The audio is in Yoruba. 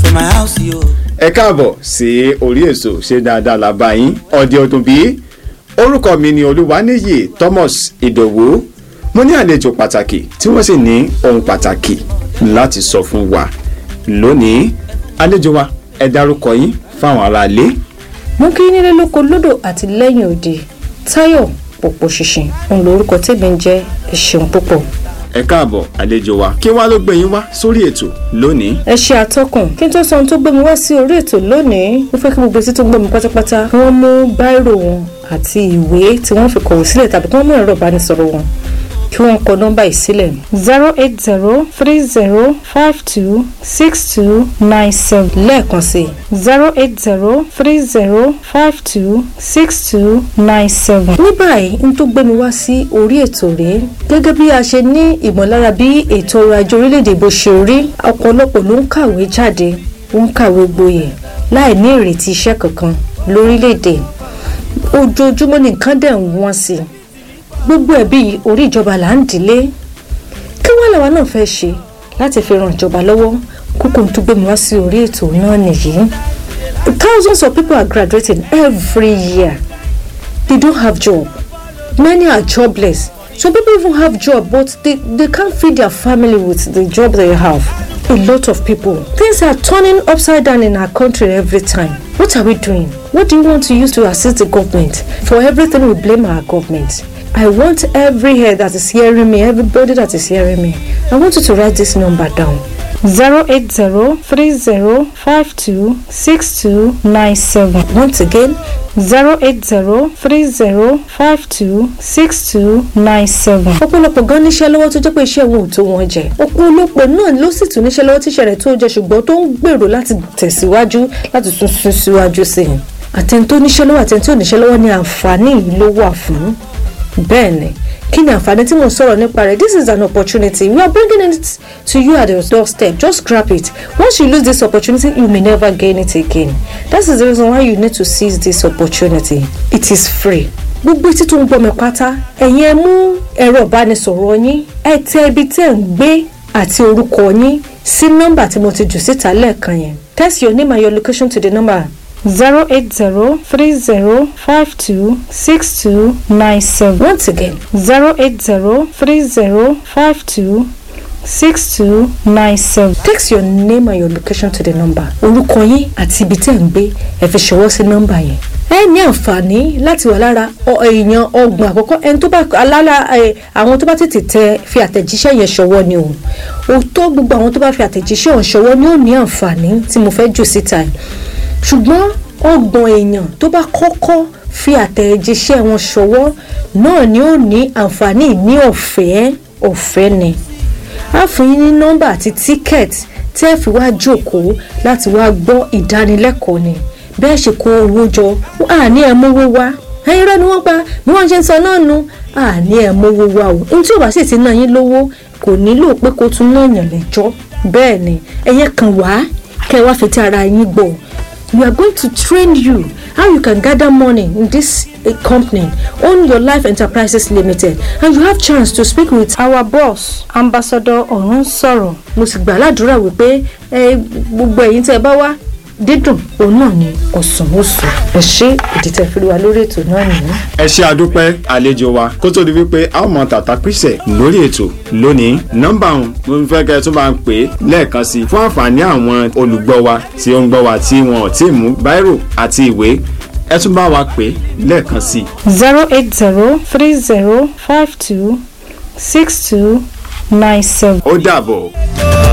to my house, yo. ẹ káàbọ̀ sí orí èso ṣe dáadáa la bá yín ọ̀dẹ ọdún bíi orúkọ mi ni olúwaníyì thomas ìdòwú mo ní àlejò pàtàkì tí wọ́n sì ní ohun pàtàkì láti sọ fún wa lónìí àlejò wa ẹ dárúkọ yín fáwọn aráalé mú kí nílé lóko lódò àti lẹ́yìn òde táyọ̀ pòpò ṣìnṣìn òun lórúkọ tèmi ń jẹ́ ẹ ṣeun púpọ̀. ẹ káàbọ̀ àlejò wa kí wá ló gbé yín wá sórí ètò lónìí ẹ ṣe àtọkùn kí n tó sọ ohun tó gbé mi wá sí orí ètò lónìí mo fẹ́ kí gbogbo etí tó gbọ́ mi pátápátá kí wọ́n mú báírò wọn àti ìwé tí wọ́n fi kọ̀wé sílẹ̀ tàbí kí wọ́n mú ẹ̀rọ ìbánisọ̀rọ̀ wọn kí wọ́n kọ nọ́mbà yìí sílẹ̀ zero eight zero three zero five two six two nine seven lẹ́ẹ̀kan sí zero eight zero three zero five two six two nine seven. ní báyìí n tó gbé mi wá sí orí ètò rèé gẹ́gẹ́ bí a ṣe ní ìmọ̀lára bí ètò ọrọ̀ ajé orílẹ̀-èdè bó ṣe rí ọ̀pọ̀lọpọ̀ ló ń kàwé jáde wọ́n ń kàwé gboyè láì ní ìrètí iṣẹ́ kankan lórílẹ̀-èdè ojoojúmọ́ ni nǹkan dẹ̀ ń wọ́n sí i gbogbo ẹ̀bí orí ìjọba là ń dìlé kí wọ́n làwa náà fẹ́ ṣe láti fi ran ìjọba lọ́wọ́ kókó tó gbé mi wá sí orí ètò náà nìyí thousands of people are graduating every year they don't have job many are jobless some people even have job but they, they can't feed their family with the job they have a lot of people things are turning upside down in our country every time what are we doing what do you want to use to assist the government for everything we blame our government I want every head that is hearing me, everybody that is hearing me. I want you to write this number down. 08030526297. Once again, 08030526297. ọ̀pọ̀lọpọ̀ gan níṣẹ́ lọ́wọ́ tó jẹ́ pé iṣẹ́ wọn ò tó wọn jẹ. ọ̀pọ̀lọpọ̀ náà ló sì tún níṣẹ́ lọ́wọ́ tíṣẹ́ rẹ̀ tó jẹ ṣùgbọ́n tó ń gbèrò láti tẹ̀síwájú láti tún sún síwájú sí i. àtẹni tó níṣẹ́ lọ́wọ́ àtẹni tó níṣẹ́ lọ́wọ́ ni àǹfààní yìí ló wà fún bẹ́ẹ̀ni kí ni àǹfààní tí mo sọ̀rọ̀ nípa rẹ̀ this is an opportunity we are bringing it to you at your doorstep just grab it once you lose this opportunity you may never gain it again that is the reason why you need to seize this opportunity it is free gbogbo etí tó ń gbọ́ mi pátá ẹ̀yin ẹ mú ẹ̀rọ ìbánisọ̀rọ̀ yín ẹ tẹ ibi tẹ́ ń gbé àti orúkọ yín sí nọ́mbà tí mo ti jù síta lẹ́ẹ̀kan yẹn text your name and your location to the number zero eight zero three zero five two six two nine seven. Once again, zero eight zero three zero five two six two nine seven. Text your name and your location to the number. Orúkọ yín àti ibi tẹ́ ń gbé ẹ fi ṣọwọ́ sí nọ́mbà yẹn. ẹ ní àǹfààní láti wà lára èèyàn ọgbọ̀n àkọ́kọ́ ẹni tó bá alára àwọn tó bá tètè tẹ fi àtẹ̀jíṣẹ́ yẹn ṣọwọ́ ni o òótọ́ gbogbo àwọn tó bá fi àtẹ̀jíṣẹ́ ọ̀hún ṣọwọ́ ni ó ní àǹfààní tí mo fẹ́ jù síta yìí ṣùgbọ́n ọgbọ̀n èèyàn tó bá kọ́kọ́ fi àtẹ̀jíṣẹ́ wọn ṣọwọ́ náà ni ó ní àǹfààní ní ọ̀fẹ́ ọ̀fẹ́ ni a fún yín ní nọ́mbà àti tíkẹ́ẹ̀tì tí ẹ fi wá jókòó láti wá gbọ́ ìdánilẹ́kọ̀ọ́ ni bẹ́ẹ̀ ṣe kó owó jọ àní ẹ̀ mówó wá ẹ̀yin rẹ̀ ni wọ́n pa bí wọ́n ṣe ń sọ náà nu àní ẹ̀ mówó wá o ní tí ò bá sì ti ná yín lówó kò nílò pé kó tún náà yàn lẹ́jọ́ bẹ́ẹ̀ ni ẹ̀yẹ kan wá kẹ́ ẹ wá fi ti ara yín gbọ́ we are going to train you how you can gather money in this uh, company own your life enterprises limited and you have chance to speak with our boss ambassador ọ̀run sọ̀rọ̀ mo sì gbà ládùúrà wípé gbogbo ẹ̀yin tẹ́ ẹ bá wá dídùn òun náà ni ọ̀sán oṣù ẹ ṣe ìdìtẹ̀ fi wa lórí ètò náà nìyí. ẹ ṣe àdúpẹ́ àlejò wa kó tó di wípé a ó mọ tàtà píṣẹ̀ lórí ètò lónìí nọ́mbà ọ̀hún mo fẹ́ kẹ́ ẹ tún bá ń pè é lẹ́ẹ̀kan sí i fún àǹfààní àwọn olùgbọ́ wa tí ó ń gbọ́ wa tí wọn ò tí ì mú báírò àti ìwé ẹ tún bá wa pè é lẹ́ẹ̀kan sí i. zero eight zero three zero five two six two nine seven. ó dàbọ̀.